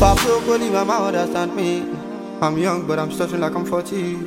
I broke, only mama understand me. I'm young, but I'm stretching like I'm 40.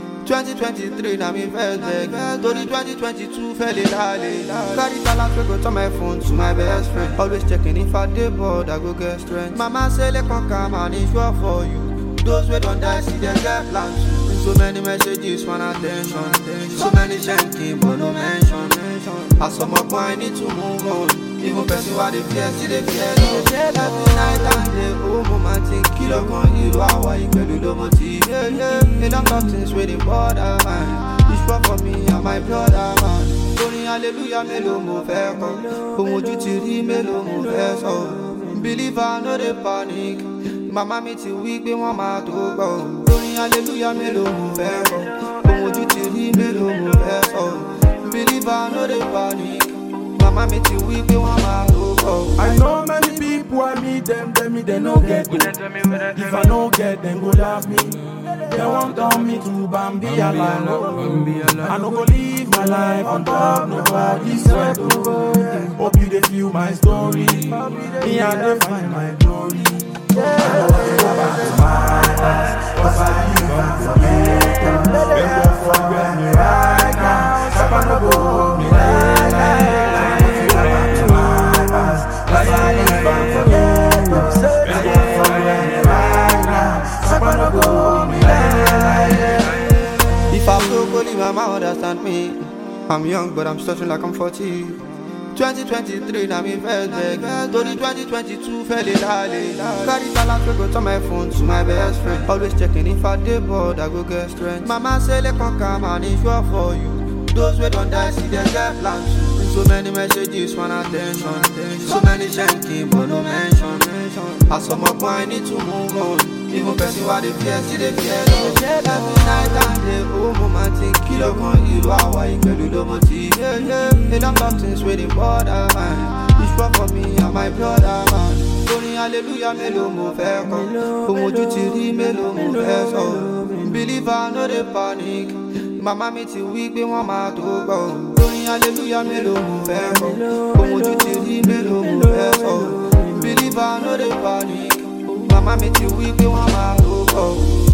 2023, now me first leg. To the 2022, fell in alley. Carry talent, we go to my phone to my best friend. Always checking if I dey bored, I go get strength. Mama say, let come come and it's sure for you. Those we don't die, see them get plans too. So many messages, one attention. So many shanking, but no mention. As some up, I need to move on. Even person why they fear, see they fear love. Every night and day, oh mama think kilo kan hero, how I pẹ̀lú ló mo ti. Yeah, yeah. A lot of things wey dey bother man. It's sure for me and my brother man. Orin hallelujah mélòó mo fẹ́ kọ. Ohun ojú ti rí mélòó mo fẹ́ sọ. Believer no dey panic. Màmá mi ti wí pé wọ́n máa tó gbọ́. Orin hallelujah mélòó mo fẹ́ kọ. Ohun ojú ti rí mélòó mo fẹ́ sọ. Believer no dey panic. Mama me ti wí pé wọ́n máa tó bọ̀. I know many people, I meet them, tell me they no get me. If I no get, them go laugh me. They want turn me to Bambi alive. I no go live my life on top nobody's sweat. oh. Hope you they feel my story. Me and they find my glory. I know I go back to my past, 'cause I live and forget. They won't forget me right now. Sapa no go hold me like that. I know I go back to my past, 'cause I live and forget. They won't forget me right now. Sapa no go hold me like that. If I broke, only mama understand me. I'm young, but I'm stretching like I'm 40. 2023, now me first leg. To the 2022, fell in alley. Carry talent, we go to my phone to my best friend. Always checking if I dey bored, I go get strength. Mama say, let come come and it's sure for you. Those we don't die, see them get plans too. So many messages, one attention. So many shanking, but no mention. As some up, I need to move on. Even person why they fear, see they fear love. Every night and day, oh mama think kilo kan hero, how I pẹ̀lú ló mo ti. Yeah, yeah. A lot of things wey dey bother man. It's sure for me and my brother man. Orin hallelujah mélòó mo fẹ́ kọ. Ohun ojú ti rí mélòó mo fẹ́ sọ. Believer no dey panic. Màmá mi ti wí pé wọ́n máa tó gbọ́. Orin hallelujah mélòó mo fẹ́ kọ. Ohun ojú ti rí mélòó mo fẹ́ sọ. Believer no dey panic. Màmá mi ti wí pé wọ́n máa tó gbọ́.